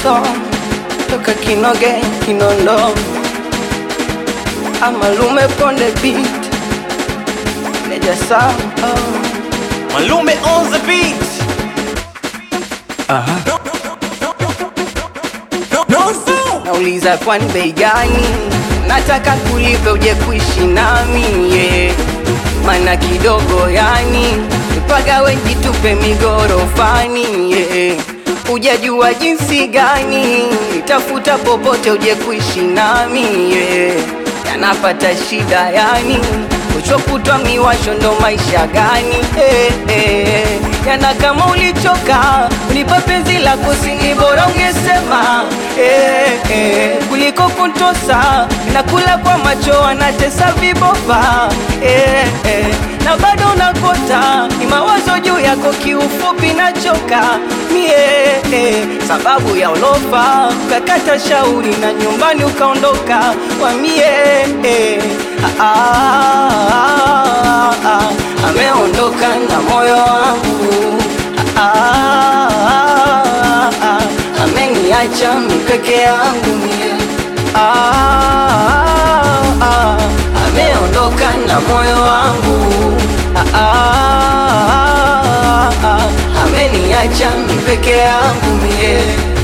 song toka Kinoge Kinondo Amalume Konde beat Neja sound oh. Malume on the beat. Aha. No sound. Nauliza kwani bei gani? Nataka kulipe uje kuishi nami yeah. Mana kidogo yani mpaka wengi tupe migorofani yeah. Ujajua jinsi gani tafuta popote uje kuishi nami yeah. Yanapata shida yani uchokutwa miwasho ndo maisha gani eh, eh. Yana kama ulichoka unipa penzi lako sini bora ungesema eh, eh. Kuliko kuntosa nakula kwa macho anatesa vibofa eh, eh. Na bado nakota ni mawazo juu yako kiufupi nachoka mie eh. Sababu ya ulofa ukakata shauri na nyumbani ukaondoka kwa mie eh. ah, ah, ah, ah. Ameondoka na moyo wangu ah, ah, ah, ah. Ameniacha mipeke yangu mie ah, ah, ah. Ameondoka na moyo wangu ah, ah, ah, ah. Ameniacha mipeke yangu mie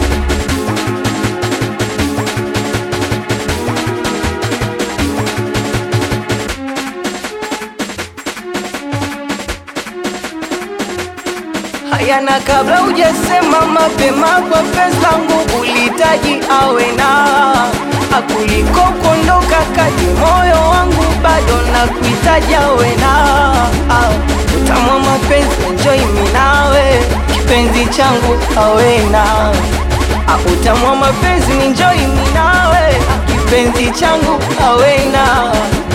hayana kabla hujasema mapema kwa pesa langu ulitaji awe na akuliko kuondoka kati moyo wangu bado na kuhitaji awe na ah, utamwa mapenzi enjoy mimi nawe kipenzi changu awe na ah, utamwa mapenzi ni enjoy mimi nawe kipenzi changu awe na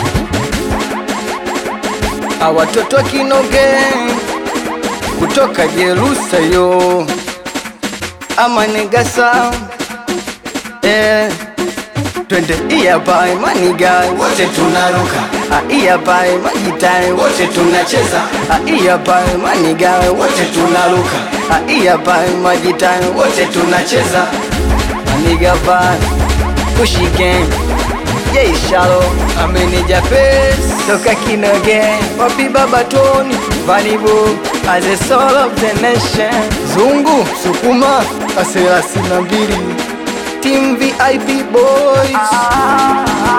ah, watoto kinoge kutoka Jerusalem ama negasa eh, twende iya bai manigai wote tunaruka Ah, iya bai majitai wote tunacheza Ah, iya bai manigai wote tunaruka Ah, iya bai majitai wote tunacheza maniga bai kushigen Jay Shalo ameneja pes toka Kinoge wapi baba Tony Vanibu as a soul of the nation Zungu Sukuma aselasina mbili Team VIP boys